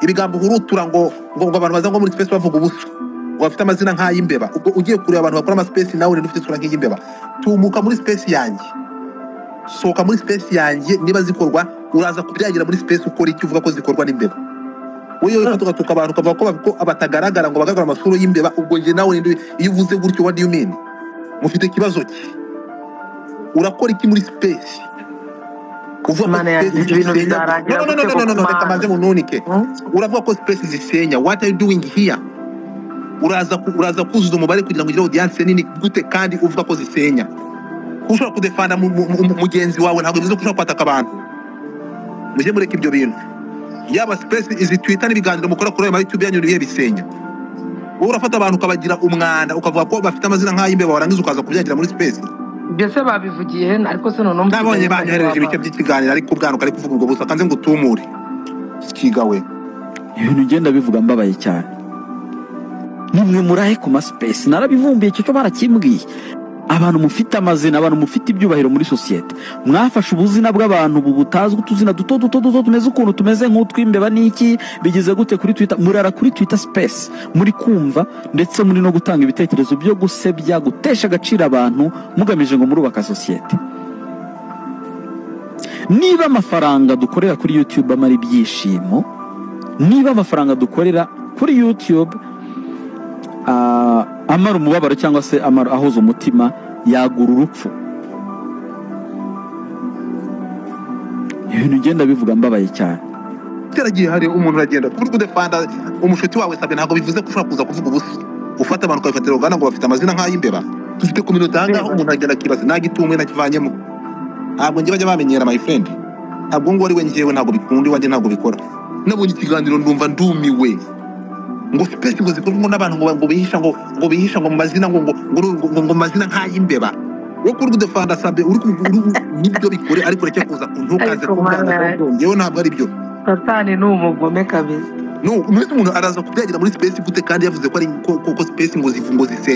ibigambo uhurutura ngo ngo ngo abantu baza ngo muri space bavuga ubusa ngo bafite amazina nk'ay'imbeba ubwo ugiye kureba abantu bakora amaspace nawe rero ufite isura nk'iy'imbeba tumuka muri space yanjye sohoka muri space yanjye niba zikorwa uraza kubyagira muri space ukora icyo uvuga ko zikorwa n'imbeba wowe ufata ugatuka abantu ukavuga ko bavuga ko batagaragara ngo bagaragara amasura y'imbeba ubwo njye nawe ndu iyo uvuze gutyo what do you mean mufite ikibazo ki urakora iki muri space kuvuga ko Imana yanjye, space ibyo bintu zisenya- bizarangira no no no gute no no no Mana? reka maze mununike uravuga ko space zisenya what are you doing here uraza ku- uraza kuzuza umubare kugira ngo ugire audience nini gute kandi uvuga ko zisenya Kuba ushobora kudefanda mu- mu- mu- mugenzi wawe ntabwo bivuze ko ushobora kwataka abantu mujye mureka ibyo bintu yaba space izi twitter n'ibiganiro mukora kuri ayo ma youtube yanyu ibihe bisenya wowe urafata abantu ukabagira umwanda ukavuga ko bafite amazina nk'ay'imbeba warangiza ukaza kubyagira muri space ibyo se babivugiye he ariko se noneho nabonye banyoherereje ibice by'ikiganiro ariko ubwanuka ari kuvuga ubwo busa kanze ngo utumure sikiga we ibintu ugenda bivuga mbabaye cyane nimwe murahe ku masipesi narabivumbiye icyo cyo barakimbwiye abantu mufite amazina abantu mufite ibyubahiro muri sosiyete mwafashe ubuzina bw'abantu butazwi utuzina duto duto duto tumeze ukuntu tumeze nk'utw'imbeba n'iki bigeze gute kuri twita murara kuri twita sipesi muri kumva ndetse muri no gutanga ibitekerezo byo gusebya gutesha agaciro abantu mugamije ngo murubaka sosiyete niba amafaranga dukorera kuri yutube amara ibyishimo niba amafaranga dukorera kuri yutube ah, amara umubabaro cyangwa se amara ahoza umutima yagura urupfu ibintu ugenda bivuga mbabaye cyane cyaragiye hari umuntu uragenda kuri kudefanda umushuti wawe sabe ntabwo bivuze ko ushobora kuza kuvuga ubusa ufata abantu ukabifatira uruganda ngo bafite amazina nk'ay'imbeba dufite ku minota ahangaha umuntu aragenda akibaza nta gitumwe nakivanyemo ntabwo njye bajya bamenyera my friend ntabwo ngo ari we njyewe ntabwo bikunda iwanjye ntabwo bikora nabonye ikiganiro ndumva ndumiwe ngo sipesi ngo zikorwa n'abantu ngo ngo bihisha ngo ngo bihisha ngo mu mazina ngo ngo ngo ngo- ngo mu mazina nk'ay'imbeba wowe kuri kudefanda sabe uri ku- uri- nibyo bikore ariko ureke kuza ku ntukaze Ariko Mana- yewe ntabwo ari byo satani ni umugome kabisa no umuntu araza kubyagira muri space gute kandi yavuze ko ari ko, ko, ko space ngo zivu ngo zisenya